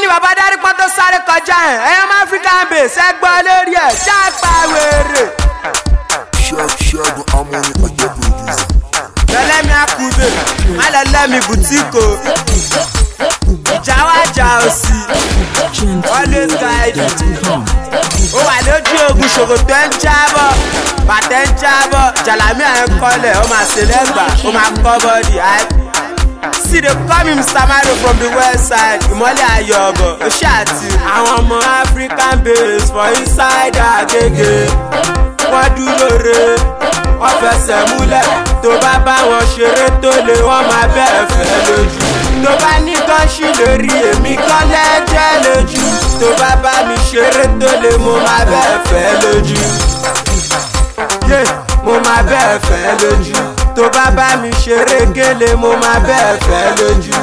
ni bàbá darí pọ́n tó sáré kọjá ẹ̀ ẹ̀yọ́ máa african base ẹ gbọ́ lórí ẹ̀ ṣáàpá wèrè. ṣẹ́gun amúni ọjọ́ producer. lọ́lẹ́mi àkùbè má lọ lẹ́mi bùtíkò ìjà wá jà òsì always guide ó wà lójú ogun ṣòkòtò ẹ̀ ń jábọ̀ bàtẹ́ ń jábọ̀ jàlámì à ń kọ́lẹ̀ ó máa ṣe lẹ́gbàá ó máa kọ́ bọ́dì see they call me mr mario from the west side ìmọ̀lẹ̀ ayọ̀bọ̀ ó ṣáàtì àwọn ọmọ african base for inside agege wọ́n dúró re wọ́n fẹsẹ̀ múlẹ̀ tó bá bá wọn ṣeré tó lè wọ́n máa bẹ́ẹ̀ fẹ́ lójú tó bá ní gánṣì lórí èmi kan lẹ́jẹ́ lójú tó bá bá mi ṣeré tó lè mo máa bẹ́ẹ̀ fẹ́ lójú yé mo máa bẹ́ẹ̀ fẹ́ lójú tó bá bá mi ṣeré gélé mo máa bẹ́ẹ̀ fẹ́ lójú.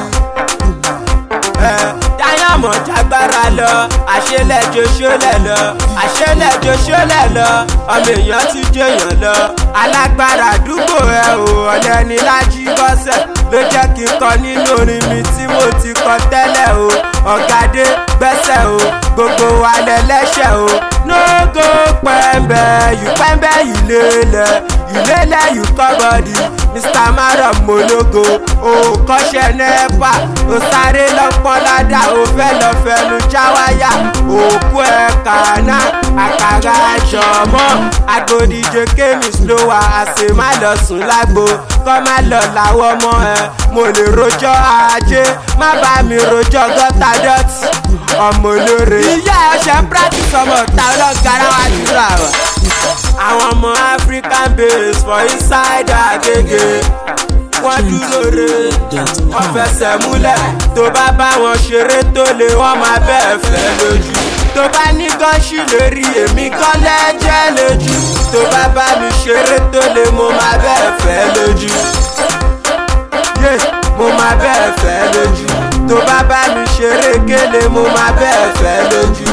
dáyàmọ̀ jágbára lọ àṣelẹ̀jọ ṣọlẹ̀ lọ àṣelẹ̀jọ ṣọlẹ̀ lọ ọmọ èèyàn ti jẹyàn lọ alágbára àdúgbò ẹ ò ọ̀lẹ́ni lájí bọ́sẹ̀ ló jẹ́ kí n kọ nínú orin mi tí mo ti kọ tẹ́lẹ̀ o ọ̀gádé gbẹ́sẹ̀ o gbogbo wa lẹ́lẹ́ṣẹ̀ o nógó pẹ́ńbẹ́ yù pẹ́ńbẹ́ yìí lélẹ̀ yìí lélẹ̀ yìí kọ́ bọ́dì mr maram mologo o kọ́ṣẹ́ nẹ́pà o sáré lọ́pọ́n ládà o fẹ́ lọ fẹnu jáwáyà òkú ẹ̀ kàná àkàrà jọmọ́ agbódìjẹ kémi slower àṣẹ má lọ sùn lágbo kọ́ má lọ làwọn ọmọ ẹ mo lè rojọ́ ajé má bá mi rojọ́ gọ́tà dọ́tì ọmọ olóore. ìyá ọ̀sẹ̀ ń practice ọmọ ọ̀tá ọlọ́gàrá wa jùlọ àwọn. àwọn ọmọ african base for inside agege wọ́n dúró re wọ́n fẹsẹ̀ múlẹ̀ tó bá bá wọn ṣeré tó lè wọ́n máa bẹ́ẹ̀ fẹ́ lójú tó bá ní gánṣì lórí èmi kan lẹ́jẹ́ lójú tó bá bá mi ṣeré tó lè mo máa bẹ́ẹ̀ fẹ́ lójú yé mo máa bẹ́ẹ̀ fẹ́ lójú tó bá bá mi ṣeré gélé mo máa bẹ́ẹ̀ fẹ́ lójú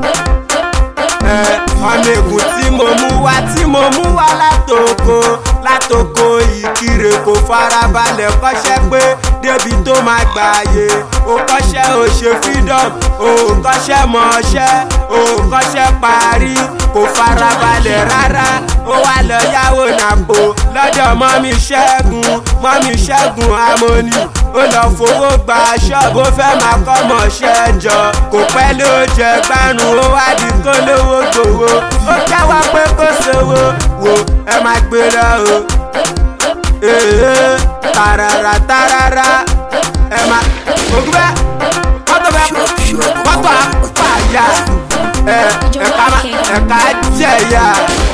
ọmọ ègùn tí mo mú wá tí mo mú wá látòkò látòkò ìkirè kò farabalẹ̀ kọ́ṣẹ́ pé débi tó máa gbààyè ó kọ́ṣẹ́ ò ṣe freedom ó kọ́ṣẹ́ mọ̀ọ́ṣẹ́ ó kọ́ṣẹ́ parí kò farabalẹ̀ rárá ó wá lọ yáwó nàpò lọ́dọ̀ mọ́mí ṣẹ́gun mọ́mí ṣẹ́gun amóni ó lọ fowó gba ṣọ́ọ̀bù ó fẹ́ máa kọ́ mọ̀ọ́ṣẹ́ jọ kò pẹ́ ló jẹ gbárùn ó wá di kó lówó gbòwó ó jẹ́wọ́ pé kó sówó wò ẹ máa gbé lọ o ee tarara tarara ẹ máa ògùn bẹ́ẹ̀ mọ́tò bẹ́ẹ̀ mọ́tò àpàyà ẹ ẹ̀ka ẹ̀ka jẹ̀yà.